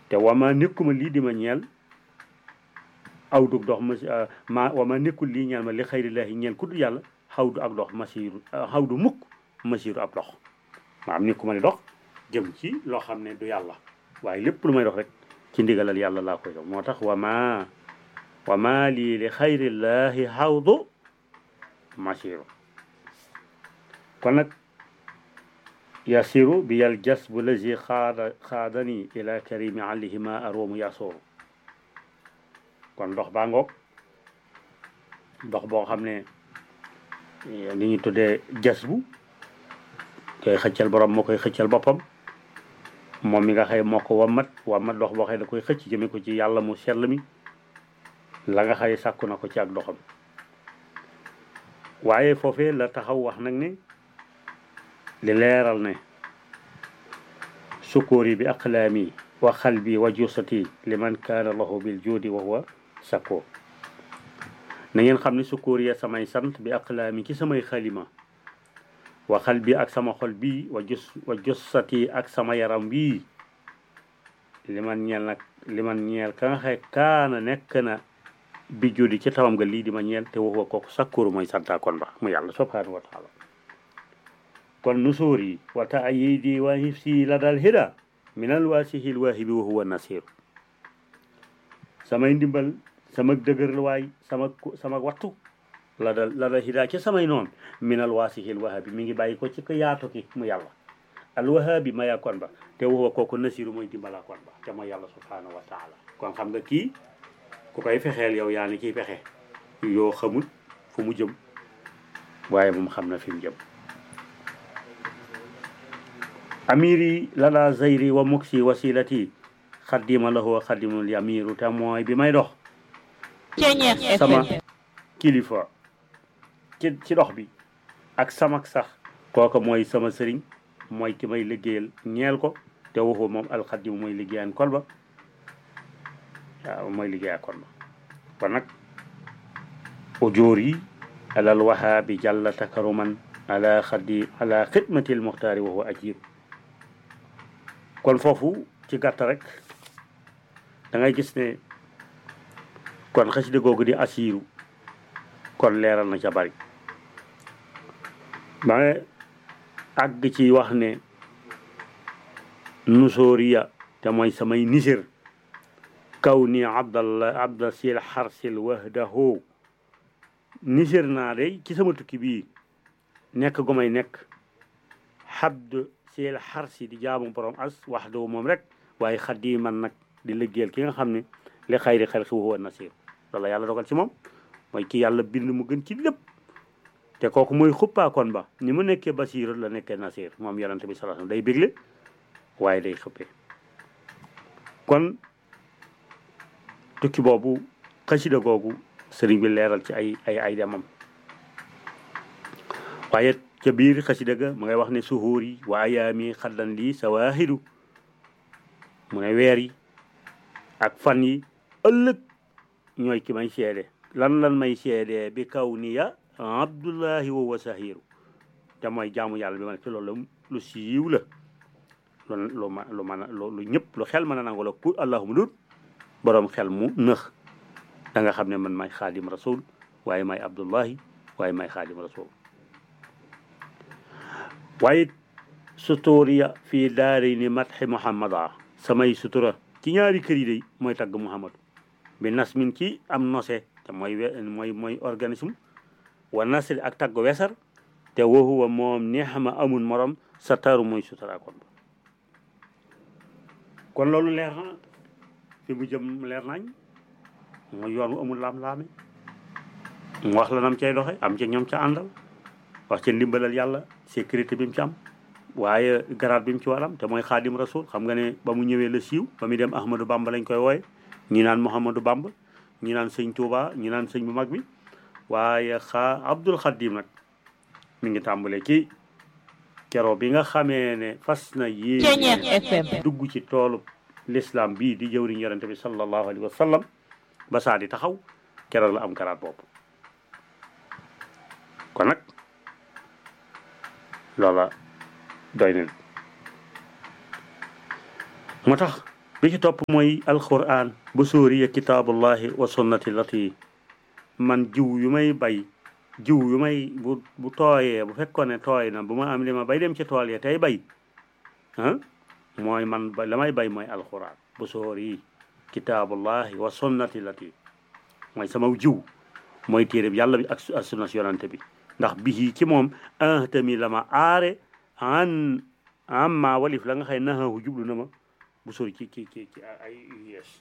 te wama nekkuma lii di ma ñeel aw dug dox masi ma wama nekkul lii ñeel ma li xayrillaahi ñeel ku dul yàlla xaw du ak dox masiru xaw du mukk masiru ab dox maam nekkuma di dox jëm ci loo xam ne du yàlla waaye lépp lu may dox rek ci ndigalal yàlla laa koy dox moo tax wama wama lii li xayrillaahi xaw du masiru kon nag yasiru bi yal jas bu lazi xaada xaadani ila karimi alihima aroomu yasooru kon ndox baa ngoog ndox boo xam ne li ñu tuddee jas bu koy xëccal borom moo koy xëccal boppam moom mi nga xëy moo ko wammat wammat ndox boo xëy da koy xëcc jëme ko ci yàlla mu sell mi la nga xëy sàkku na ko ci ak doxam waaye foofee la taxaw wax nag ne li leeral ne sukóori bi aqlaami wa xalbi wa jusati liman kaana lahu bil juudi wa huwa sakkoor na ngeen xam ne sukóori ya samay sant bi aqlaami ci samay xalima wa xalbi ak sama xol bii wa jus wa jusati ak sama yaram bii liman ñeel nag liman ñeel ka nga xay kaana nekk na bi juudi ci tawam nga lii di ma ñeel te wa huwa kooku sakkooru mooy santa kon ba mu yàlla subhanahu wa taala kon nusuuri wa taayidi wa hifsi la dal hida min alwaasihi lwaahibi wa huwa nasir samay ndimbal sama dëgërluwaay sama sama wattu la dal la dal hida ci samay noon min alwaasihi lwaahibi mi ngi bàyyi ko ci ko yaatu ki mu yàlla alwahaabi maya kon ba te wa huwa kooku nasiru mooy dimbala kon ba te mooy yàlla subhanahu wa taala kon xam nga kii ku koy fexeel yow yaa ni ciy fexe yoo xamul fu mu jëm waaye moom xam na fi mu jëm amiri lala zayri wa muksi wasilati xaddima lahu wa xaddimul yamiru te mooy bi may dox sama kilifa ci ci dox bi ak samak sax kooka mooy sama sëriñ mooy ki may liggéeyal ñeel ko te waxu moom alxaddimu mooy liggéeyaan kon ba waaw mooy liggéeyaa kon ba kon nag ujóor yi alal wahaabi jàlla takaruman ala xaddi ala xidmatil muxtaari wa huwa ajib kon foofu ci gàtt rek da ngay gis ne kon xasida googu di asiiru kon leeral na ca bari ba nga àgg ci wax ne nusooriya te mooy samay nisir kaw ni abdallah abda sil xarsil wahdahu nisir naa day ci sama tukki bii nekk gu may nekk xabd sil xarsi di jaamu borom as waxdahu moom rek waaye xaddi man nag di liggéeyal ki nga xam ne li xayri xalqi wa huwa nasir loolu yàlla dogal ci moom mooy ki yàlla bind mu gën ci lépp te kooku mooy xuppaakoon ba ni mu nekkee basiir la nekkee nasir moom yonante bi sallallahu alayhi wasallam day bégle waaye day xuppee kon tukki boobu xasida googu sëriñ bi leeral ci ay ay ay demam waaye ca biir xasida ga mu ngay wax ne suhuur yi wa ayaami xaddan lii sawaahidu mu ne weer yi ak fan yi ëllëg ñooy ki may seede lan lan may seede bi kaw ni ya abdullahi wa wa sahiru te mooy jaamu yàlla bi ma ne ci loolu lu siiw la lu lu ma lu mën a lu ñëpp lu xel mën a nangu la pour allahuma dut boroom xel mu nëx da nga xam ne man may xaadim rasul waaye may abdullahi waaye may xaadim rasul waaye sutuuriya fii daari ni matxi muhammada samay sutura ci ñaari kër yi day mooy tagg muhammadu bi nasmin ci am nose te mooy mooy mooy organisme wa nasri ak tagg wesar te wahuwa moom neexama amul morom sa taru mooy sutura kon kon loolu leer na fi mu jëm leer nañ mooy yoon wu amul laam-laame mu wax la nam cay doxe am ci ñoom ca àndal wax ca ndimbalal yàlla sécurité bi mu ci am waaye garaat bi mu ci war am te mooy xaadim rasul xam nga ne ba mu ñëwee la siiw ba muy dem ahmadou bamba lañ koy wooye ñi naan mouhamadou bamba ñi naan sëñ touba ñi naan sëñ bu mag bi waaye xaa abdul xadim nag mi ngi tàmbale ci keroo bi nga xamee ne fas na yéen dugg ci toolu l'islam bii di jëwriñ yonente bi sallallahu alayhi wa sallam ba saa di taxaw keroog la am garaat boobu kon nag loola doy na moo tax bi ci topp mooy alquran bu sóori ya kitaabullahi wa sunnati lati man jiw yu may bay jiw yu may bu bu tooyee bu fekkoon ne tooy na bu ma am li ma bay dem ci tool ya tey bay ah mooy man ba la may bay mooy alquran bu sóori kitaabullahi wa sunnati lati mooy sama jiw mooy téere bi yàlla bi ak ak sunna si yonante bi ndax bii ci moom ahtami la ma aare an amma walif la nga xëy naxahu jublu na ma bu sori ci ci ci ci ay yees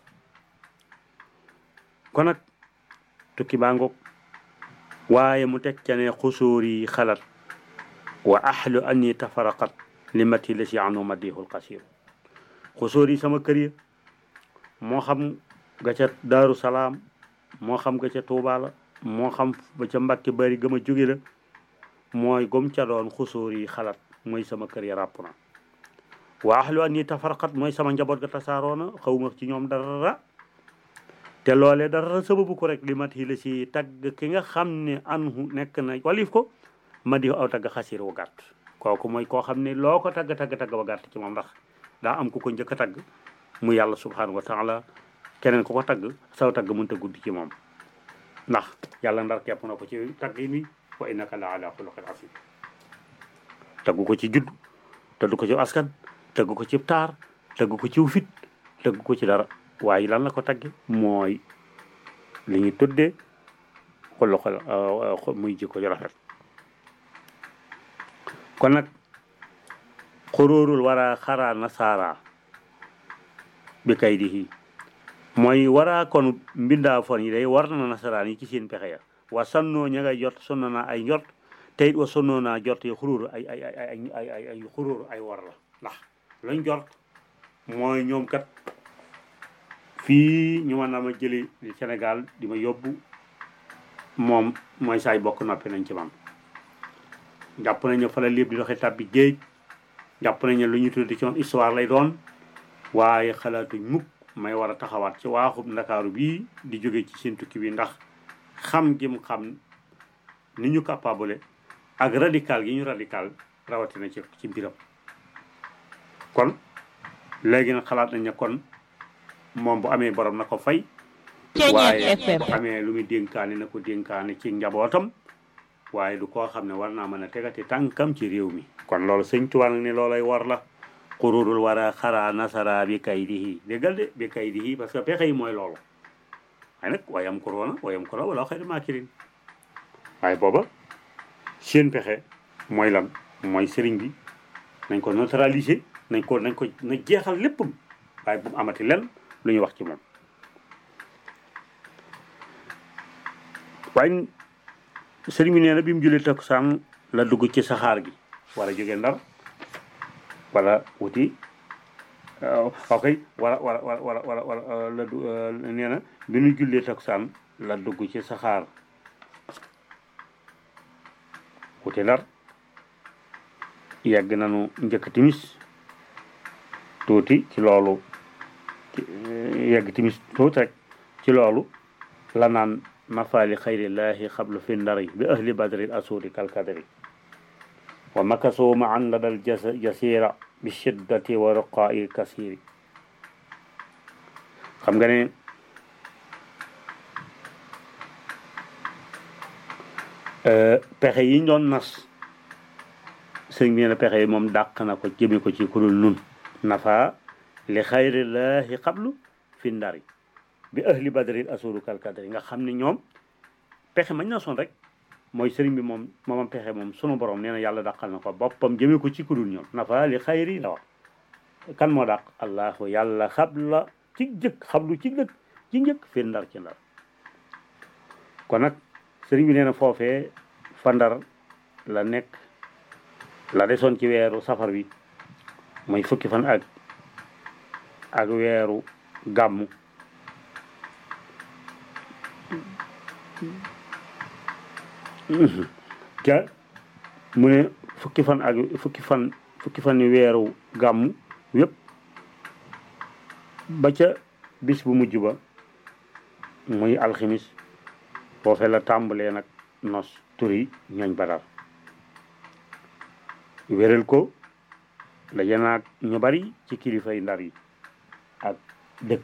kon nag tukki baa ngoog waaye mu teg ca ne xusóori xalat wa ahlu anni tafaraqat limati la si anu madihul qasir xusóori sama kër ya moo xam ga ca daaru salaam moo xam ga ca tuuba la moo xam ba ca mbàkki bari gëm a jóge la mooy gom ca doon xusóor yi xalaat mooy sama kër ya ràpp na waa ahlu an ni tafarqat mooy sama njaboot ga tasaaroona xawma ci ñoom dara te loolee dara sababu ko rek li mat yi la si tagg ki nga xam ne anhu nekk na walif ko ma di aw tagg xasir wu gàtt kooku mooy koo xam ne loo ko tagg tagg tagg ba gàtt ci moom ndax daa am ku ko njëkk a tagg mu yàlla subhanahu wa taala keneen ku ko tagg saw tagg mënta guddi ci moom ndax yàlla ndar kepp na ko ci tagg yi ni wa innaka la ala xuluqin asim taggu ko ci judd taggu ko ci askan taggu ko ci taar taggu ko ci fit taggu ko ci dara waaye lan la ko tagge mooy li ñu tuddee xuluqal muy jikko ju rafet kon nag xuróorul wara xaraa nasaara bi kay di mooy waraa kon mbindaa fon yi day war na nasaraan yi ci seen pexe ya wa sannoo ña ngay jot sonno naa ay njort te it wa sonnoo naa jot yi xuróor ay ay ay ay ay ay ay xuróor ay war la ndax lañ jort mooy ñoom kat fii ñu mën na ma jëli Sénégal di ma yóbbu moom mooy saay bokk noppi nañ ci man jàpp nañ ne fa la lépp di doxee tàbbi géej jàpp nañ ne lu ñu tuddi ci woon histoire lay doon waaye xalaatuñ mukk may war a taxawaat ci waaxub ndakaaru bii di jóge ci seen tukki bi ndax xam gi mu xam ni ñu capable ak radical gi ñu radical rawatina ci ci mbiram kon léegi nag xalaat nañ ne kon moom bu amee borom na ko fay waaye bu amee lu muy dénkaane na ko dénkaane ci njabootam waaye du koo xam ne war naa mën a tegati tànkam ci réew mi kon loolu sëñ Tuubaa nag ne loolay war la xururul war a xaraa nasara bi kay dihi déggal de bi kay dihi parce que pexe yi mooy loolu waaye nag wayam korona wayam korona wala xëy maa kirin waaye booba seen pexe mooy lan mooy sëriñ bi nañ ko neutraliser nañ ko nañ ko na jeexal léppam waaye bu mu amati len lu ñuy wax ci moom waaye sëriñ bi nee na bi mu julli takkusaan la dugg ci saxaar gi war a jóge ndar wala wuti ok wala wala wala wala wala la du nee na bi ñu jullee takkusaan la dugg ci saxaar wuti ndar yegg nañu njëkk timis tuuti ci loolu yegg timis tuuti rek ci loolu la naan mafaali xayrillahi xablu fi ndari bi ahli badri asuudi kalkadri wa makasoo ma an ladal jasira bi shiddati wa ruqaa'i kasiri xam nga ne pexe yi ñu doon nas sëñ bi nee na pexe yi moom dàq na ko jëme ko ci kudul nun nafa li xayrillahi xablu fi ndari bi ahli badri asuudu kalkadri nga xam ne ñoom pexe mañ na son rek mooy sëriñ bi moom moomam pexe moom sunu borom nee na yàlla dàqal na ko boppam jëmee ko ci kudul ñoom nafa li xayri la wax kan moo dàq allahu yàlla xabla ci jëkk xablu ci dëkk ci njëkk fi ndar ci ndar kon nag sëriñ bi nee na foofee fa ndar la nekk la desoon ci weeru safar bi mooy fukki fan ak ak weeru gàmmu ca mu ne fukki fan ak fukki fan fukki fan ni weeru gàmmu yépp ba ca bis bu mujj ba muy alximis foofe la tàmbalee nag nos turi ñooñ badar wéral ko la janaag ñu bari ci kilifay ndar yi ak dëkk